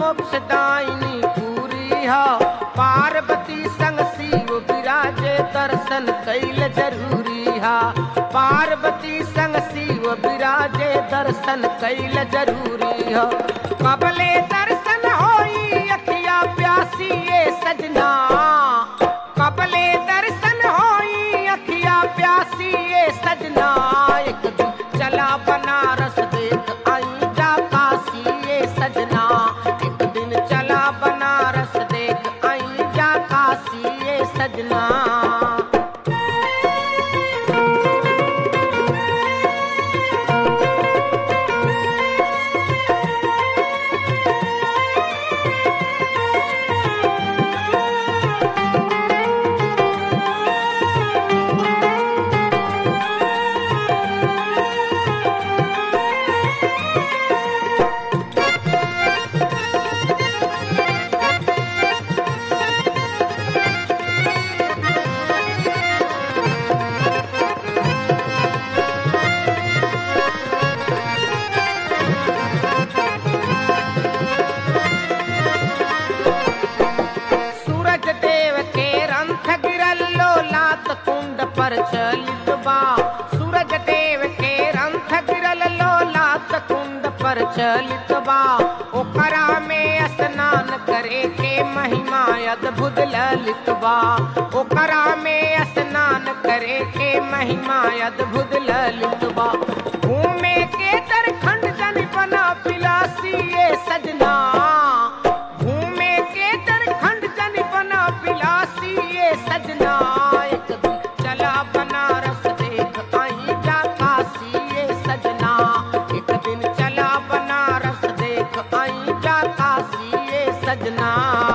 मोक्षदायिनी पूरी हा पार्वती संग शिव विराजे दर्शन कैल जरूरी हा पार्वती संग शिव विराजे दर्शन कैल जरूरी हा कबले दर्शन होई अखिया प्यासी ये सजना कबले दर्शन होई अखिया प्यासी ये सजना एक दिन चला बनारस देख आई जा काशी ये सजना एक दिन चला बनारस देख आई जा काशी ये सजना सूरज देव के रंथ गिरल्लो लात कुंड पर चलित बा सूरज देव के रंथ गिरल्लो लात कुंड पर चलित बा ओकरा में स्नान करे के महिमा अद्भुत ललित बा ओकरा में स्नान करे के महिमा अद्भुत ललित बा घूमे के दरखंड जन बना पिलासी ये सजना घूमे के दरखंड जन बना पिलासी ये सजना एक दिन चला बनारस देख आई जा काशी ये सजना एक दिन चला बनारस देख आई जा काशी ये सजना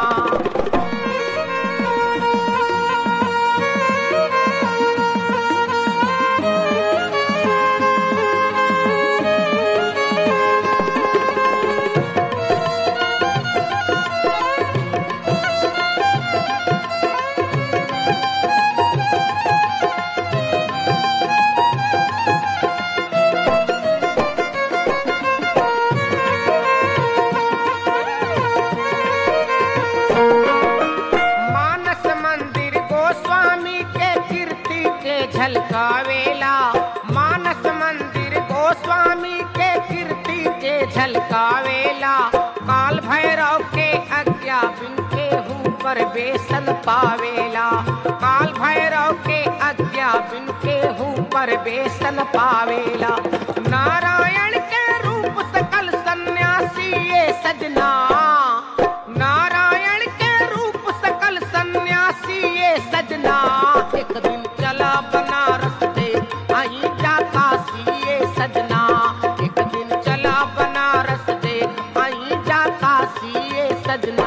मानस मंदिर गोस्वामी के कीर्ति के झलकावेला मानस मंदिर गोस्वामी के कीर्ति के झलकावेला काल भैरव के आज्ञा बिन के हूँ पर बेसन पावेला काल भैरव के आज्ञा बिन के हूँ पर बेसन पावेला नारायण के रूप सकल सन्यासी ये सजना नारायण के रूप सकल सन्यासी ये सजना एक दिन चला बनारस दे आई जा काशी ये सजना एक दिन चला बनारस दे आई जा काशी ये सजना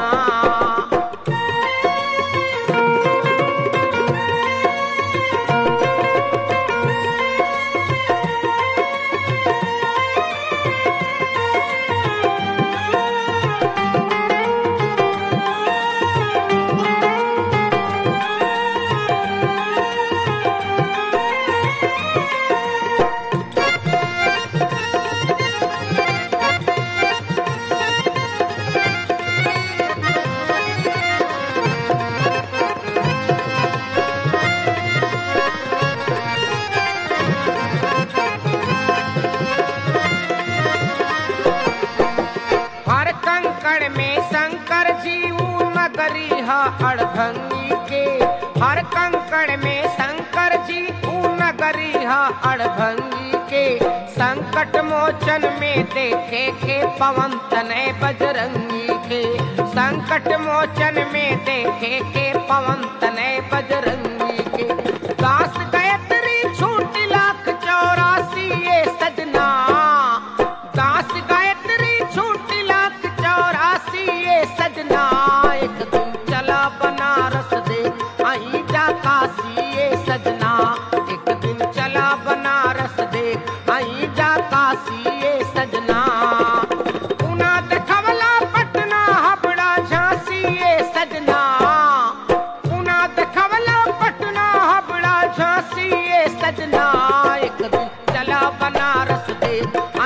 हर कंकड़ में शंकर जी ऊ नगरी है अड़भंगी के हर कंकड़ में शंकर जी ऊ नगरी है अड़भंगी के संकट मोचन में देखे के पवन तने बजरंगी के संकट मोचन में देखे के पवन तने बजरंगी के दास गायत्री छूट लाख चौरासी ये सजना दास गायत्री छूट लाख चौरासी ये सजना एक दिन चला बनारस दे आई जा काशी ये सजना एक दिन चला बनारस दे आई जा काशी ये सजना पुना देखवला पटना हावड़ा झांसी ये सजना पुना देखवला पटना हावड़ा झांसी ये सजना एक दिन चला बनारस दे